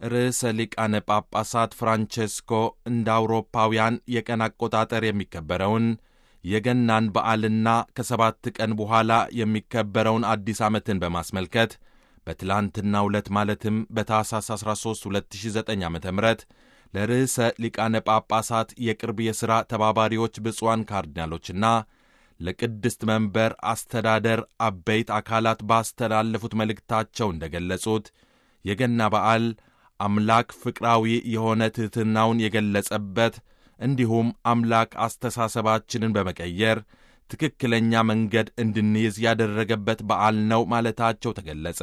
ርዕሰ ሊቃነ ጳጳሳት ፍራንቼስኮ እንደ አውሮፓውያን የቀን አቆጣጠር የሚከበረውን የገናን በዓልና ከሰባት ቀን በኋላ የሚከበረውን አዲስ ዓመትን በማስመልከት በትላንትናው ዕለት ማለትም በታኅሳስ 13 2009 ዓ ም ለርዕሰ ሊቃነ ጳጳሳት የቅርብ የሥራ ተባባሪዎች ብፁዓን ካርዲናሎችና ለቅድስት መንበር አስተዳደር አበይት አካላት ባስተላለፉት መልእክታቸው እንደ ገለጹት የገና በዓል አምላክ ፍቅራዊ የሆነ ትሕትናውን የገለጸበት እንዲሁም አምላክ አስተሳሰባችንን በመቀየር ትክክለኛ መንገድ እንድንይዝ ያደረገበት በዓል ነው ማለታቸው ተገለጸ።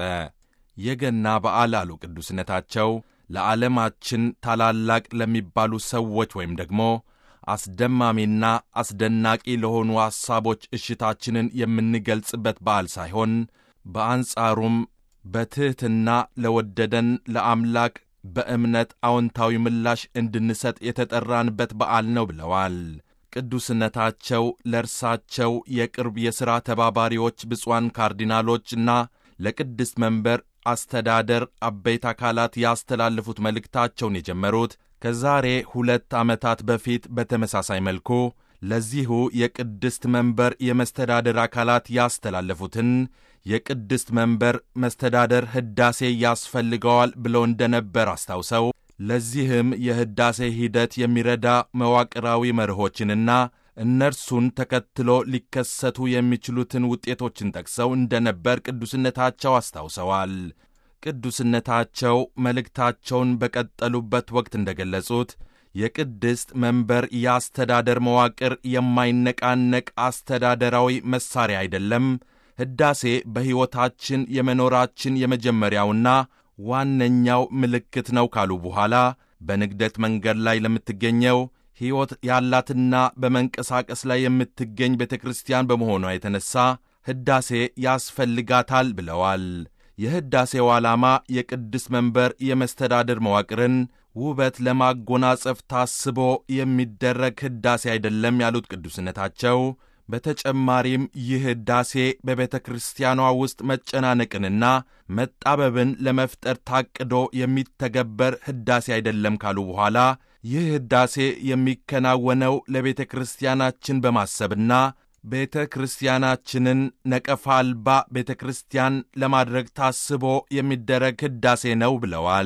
የገና በዓል አሉ ቅዱስነታቸው ለዓለማችን ታላላቅ ለሚባሉ ሰዎች ወይም ደግሞ አስደማሚና አስደናቂ ለሆኑ ሐሳቦች እሽታችንን የምንገልጽበት በዓል ሳይሆን በአንጻሩም በትሕትና ለወደደን ለአምላክ በእምነት አዎንታዊ ምላሽ እንድንሰጥ የተጠራንበት በዓል ነው ብለዋል። ቅዱስነታቸው ለእርሳቸው የቅርብ የሥራ ተባባሪዎች ብፁዓን ካርዲናሎችና ለቅድስት መንበር አስተዳደር አበይት አካላት ያስተላለፉት መልእክታቸውን የጀመሩት ከዛሬ ሁለት ዓመታት በፊት በተመሳሳይ መልኩ ለዚሁ የቅድስት መንበር የመስተዳደር አካላት ያስተላለፉትን የቅድስት መንበር መስተዳደር ሕዳሴ ያስፈልገዋል ብለው እንደነበር አስታውሰው ለዚህም የሕዳሴ ሂደት የሚረዳ መዋቅራዊ መርሆችንና እነርሱን ተከትሎ ሊከሰቱ የሚችሉትን ውጤቶችን ጠቅሰው እንደነበር ቅዱስነታቸው አስታውሰዋል። ቅዱስነታቸው መልእክታቸውን በቀጠሉበት ወቅት እንደገለጹት የቅድስት መንበር የአስተዳደር መዋቅር የማይነቃነቅ አስተዳደራዊ መሣሪያ አይደለም። ሕዳሴ በሕይወታችን የመኖራችን የመጀመሪያውና ዋነኛው ምልክት ነው ካሉ በኋላ በንግደት መንገድ ላይ ለምትገኘው ሕይወት ያላትና በመንቀሳቀስ ላይ የምትገኝ ቤተ ክርስቲያን በመሆኗ የተነሣ ሕዳሴ ያስፈልጋታል ብለዋል። የሕዳሴው ዓላማ የቅድስት መንበር የመስተዳድር መዋቅርን ውበት ለማጎናጸፍ ታስቦ የሚደረግ ሕዳሴ አይደለም ያሉት ቅዱስነታቸው በተጨማሪም ይህ ሕዳሴ በቤተ ክርስቲያኗ ውስጥ መጨናነቅንና መጣበብን ለመፍጠር ታቅዶ የሚተገበር ሕዳሴ አይደለም ካሉ በኋላ ይህ ሕዳሴ የሚከናወነው ለቤተ ክርስቲያናችን በማሰብና ቤተ ክርስቲያናችንን ነቀፋ አልባ ቤተ ክርስቲያን ለማድረግ ታስቦ የሚደረግ ሕዳሴ ነው ብለዋል።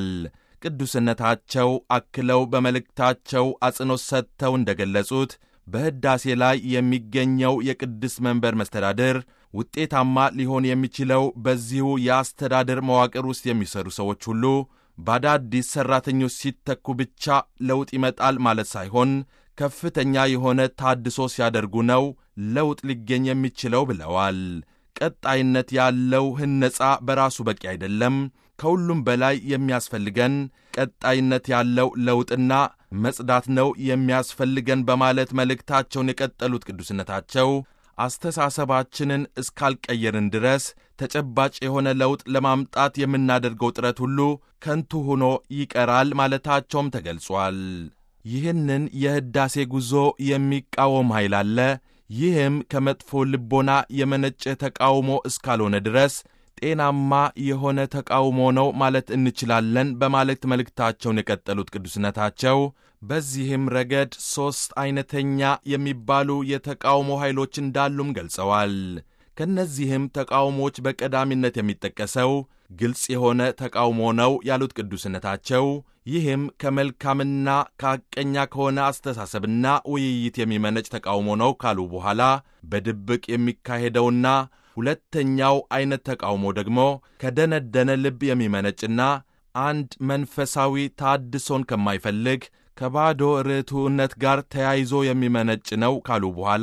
ቅዱስነታቸው አክለው በመልእክታቸው አጽንኦት ሰጥተው እንደ ገለጹት በሕዳሴ ላይ የሚገኘው የቅድስት መንበር መስተዳድር ውጤታማ ሊሆን የሚችለው በዚሁ የአስተዳደር መዋቅር ውስጥ የሚሰሩ ሰዎች ሁሉ በአዳዲስ ሠራተኞች ሲተኩ ብቻ ለውጥ ይመጣል ማለት ሳይሆን ከፍተኛ የሆነ ታድሶ ሲያደርጉ ነው ለውጥ ሊገኝ የሚችለው ብለዋል። ቀጣይነት ያለው ህነጻ በራሱ በቂ አይደለም። ከሁሉም በላይ የሚያስፈልገን ቀጣይነት ያለው ለውጥና መጽዳት ነው የሚያስፈልገን በማለት መልእክታቸውን የቀጠሉት ቅዱስነታቸው አስተሳሰባችንን እስካልቀየርን ድረስ ተጨባጭ የሆነ ለውጥ ለማምጣት የምናደርገው ጥረት ሁሉ ከንቱ ሆኖ ይቀራል ማለታቸውም ተገልጿል። ይህንን የሕዳሴ ጉዞ የሚቃወም ኃይል አለ። ይህም ከመጥፎ ልቦና የመነጨ ተቃውሞ እስካልሆነ ድረስ ጤናማ የሆነ ተቃውሞ ነው ማለት እንችላለን በማለት መልእክታቸውን የቀጠሉት ቅዱስነታቸው በዚህም ረገድ ሦስት ዐይነተኛ የሚባሉ የተቃውሞ ኃይሎች እንዳሉም ገልጸዋል። ከእነዚህም ተቃውሞዎች በቀዳሚነት የሚጠቀሰው ግልጽ የሆነ ተቃውሞ ነው ያሉት ቅዱስነታቸው ይህም ከመልካምና ከሐቀኛ ከሆነ አስተሳሰብና ውይይት የሚመነጭ ተቃውሞ ነው ካሉ በኋላ በድብቅ የሚካሄደውና ሁለተኛው ዐይነት ተቃውሞ ደግሞ ከደነደነ ልብ የሚመነጭና አንድ መንፈሳዊ ታድሶን ከማይፈልግ ከባዶ ርቱዕነት ጋር ተያይዞ የሚመነጭ ነው ካሉ በኋላ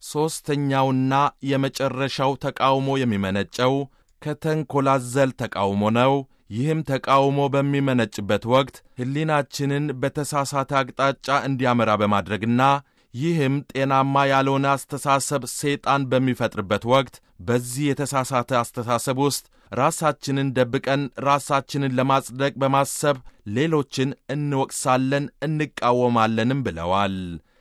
ሦስተኛውና የመጨረሻው ተቃውሞ የሚመነጨው ከተንኰላዘል ተቃውሞ ነው። ይህም ተቃውሞ በሚመነጭበት ወቅት ሕሊናችንን በተሳሳተ አቅጣጫ እንዲያመራ በማድረግና ይህም ጤናማ ያልሆነ አስተሳሰብ ሰይጣን በሚፈጥርበት ወቅት በዚህ የተሳሳተ አስተሳሰብ ውስጥ ራሳችንን ደብቀን ራሳችንን ለማጽደቅ በማሰብ ሌሎችን እንወቅሳለን፣ እንቃወማለንም ብለዋል።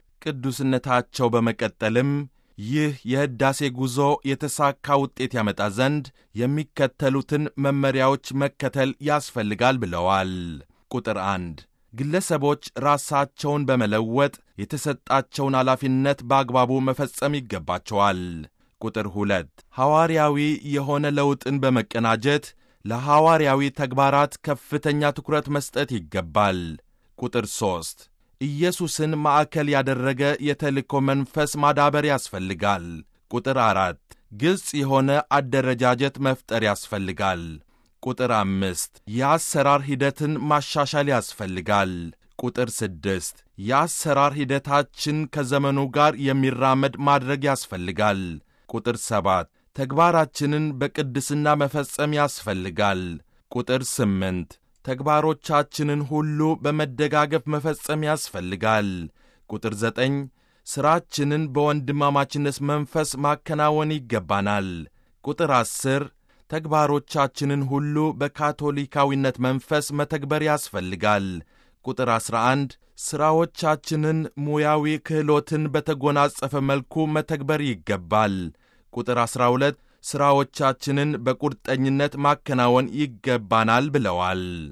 ቅዱስነታቸው በመቀጠልም ይህ የሕዳሴ ጉዞ የተሳካ ውጤት ያመጣ ዘንድ የሚከተሉትን መመሪያዎች መከተል ያስፈልጋል ብለዋል። ቁጥር አንድ ግለሰቦች ራሳቸውን በመለወጥ የተሰጣቸውን ኃላፊነት በአግባቡ መፈጸም ይገባቸዋል። ቁጥር ሁለት ሐዋርያዊ የሆነ ለውጥን በመቀናጀት ለሐዋርያዊ ተግባራት ከፍተኛ ትኩረት መስጠት ይገባል። ቁጥር ሦስት ኢየሱስን ማዕከል ያደረገ የተልእኮ መንፈስ ማዳበር ያስፈልጋል። ቁጥር አራት ግልጽ የሆነ አደረጃጀት መፍጠር ያስፈልጋል። ቁጥር አምስት የአሰራር ሂደትን ማሻሻል ያስፈልጋል። ቁጥር ስድስት የአሰራር ሂደታችን ከዘመኑ ጋር የሚራመድ ማድረግ ያስፈልጋል። ቁጥር ሰባት ተግባራችንን በቅድስና መፈጸም ያስፈልጋል። ቁጥር ስምንት ተግባሮቻችንን ሁሉ በመደጋገፍ መፈጸም ያስፈልጋል። ቁጥር ዘጠኝ ሥራችንን በወንድማማችነት መንፈስ ማከናወን ይገባናል። ቁጥር ዐሥር ተግባሮቻችንን ሁሉ በካቶሊካዊነት መንፈስ መተግበር ያስፈልጋል። ቁጥር 11 ሥራዎቻችንን ሙያዊ ክህሎትን በተጎናጸፈ መልኩ መተግበር ይገባል። ቁጥር 12 ሥራዎቻችንን በቁርጠኝነት ማከናወን ይገባናል ብለዋል።